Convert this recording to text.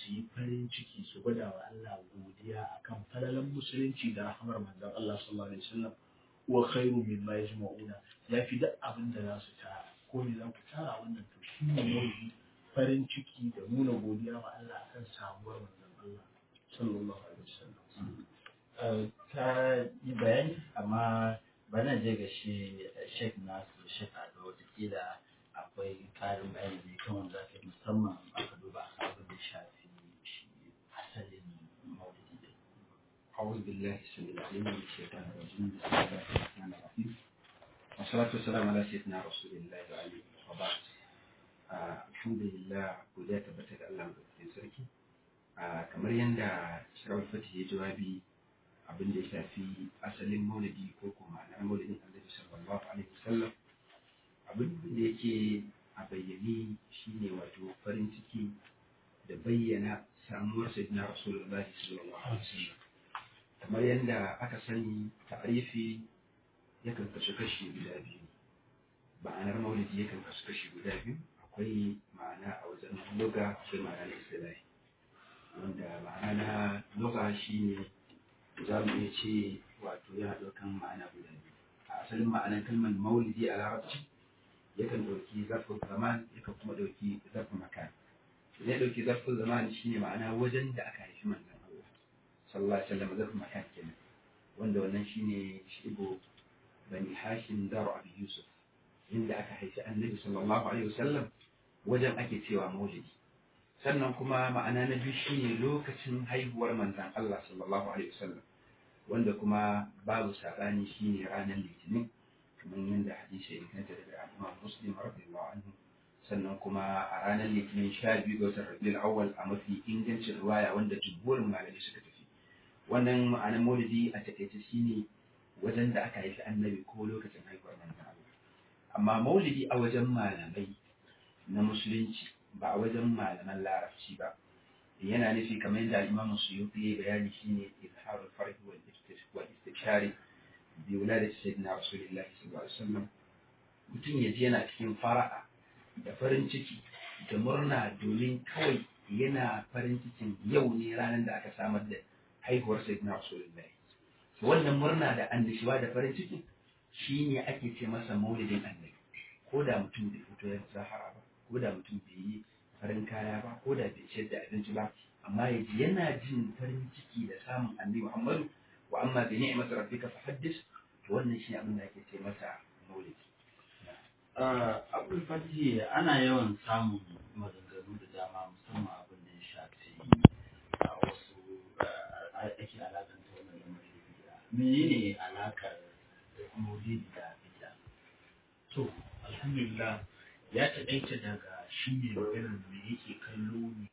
su yi farin ciki su gwada wa Allah godiya akan falalan musulunci da rahamar manzon Allah sallallahu alaihi wasallam wa khairu mimma yajma'una yafi duk abin da za su tara ko me za ku tara wannan to shi ne maulidi farin ciki da nuna godiya wa Allah akan samuwar manzon Allah sallallahu alaihi wasallam ka yi bayani amma bana je ga shi shek nasu shek ado watakila akwai karin bayani da kan wanda ka musamman aka duba abin da shafi shi asalin maulidi da أعوذ بالله السميع العليم من الشيطان الرجيم بسم الله الرحمن الرحيم والصلاة والسلام على سيدنا رسول الله وعلى وبعد الحمد لله godiya tabbata da Allah mai sarki kamar yadda shirar fatih ya jawabi abin da ya shafi asalin maulidi ko kuma ma'anar maulidin annabi sallallahu alaihi wasallam abin da yake a bayyane shine wato farin ciki da bayyana samuwar sayyidina rasulullahi sallallahu alaihi wasallam kamar yadda aka sani ta'arifi yakan kasu kashi guda biyu ma'anar maulidi yakan kasu kashi guda biyu akwai ma'ana a wajen loga akwai ma'ana na istilahi wanda ma'ana na loga shine za mu iya ce wato yana ɗaukan ma'ana guda biyu a asalin ma'anar kalmar maulidi a larabci yakan ɗauki zarfin zaman yakan kuma ɗauki zarfin makan idan ya ɗauki zarfin zaman shine ma'ana wajen da aka haifi manzon Allah sallallahu alaihi wasallam zarfin makan kenan wanda wannan shine shigo bani hashim daru abi yusuf inda aka haifi annabi sallallahu alaihi wasallam wajen ake cewa maulidi sannan kuma ma'ana na biyu shine lokacin haihuwar manzon Allah sallallahu alaihi wasallam wanda kuma babu sabani shine ranar litinin kamar yadda hadisi ya inganta daga Imam Muslim radiyallahu anhu sannan kuma a ranar litinin sha biyu ga watan Rabiul Awwal a mafi ingancin riwaya wanda jumhurin malamai suka tafi wannan ma'anar maulidi a takaice shine wajen da aka haifi annabi ko lokacin haihuwar manzon Allah amma maulidi a wajen malamai na musulunci ba a wajen malaman larabci ba yana nufi kamar yadda al-Imam Suyuti ya bayani shine izharul farhi wal istibshari bi wuladati sayyidina rasulillahi sallallahu alaihi wasallam mutum ya ji yana cikin fara'a da farin ciki da murna domin kawai yana farin cikin yau ne ranar da aka samar da haihuwar sayyidina rasulullahi wannan murna da annashuwa da farin ciki shine ake ce masa maulidin annabi ko da mutum bai fito ya zahara ba ko da mutum bai yi farin kaya ba ko da bai ciyar da abinci ba amma ya ji yana jin farin ciki da samun annabi muhammadu wa amma bi ni'mat rabbika fahaddis to wannan shi abin da ake ce masa maulidi abul fatihi ana yawan samun maganganu da dama musamman abin da ya shafi a wasu ake alakanta wannan lamarin da bid'a menene alakar maulidi da bid'a to alhamdulillah ya taƙaita daga shi ne maganar me yake kallo ne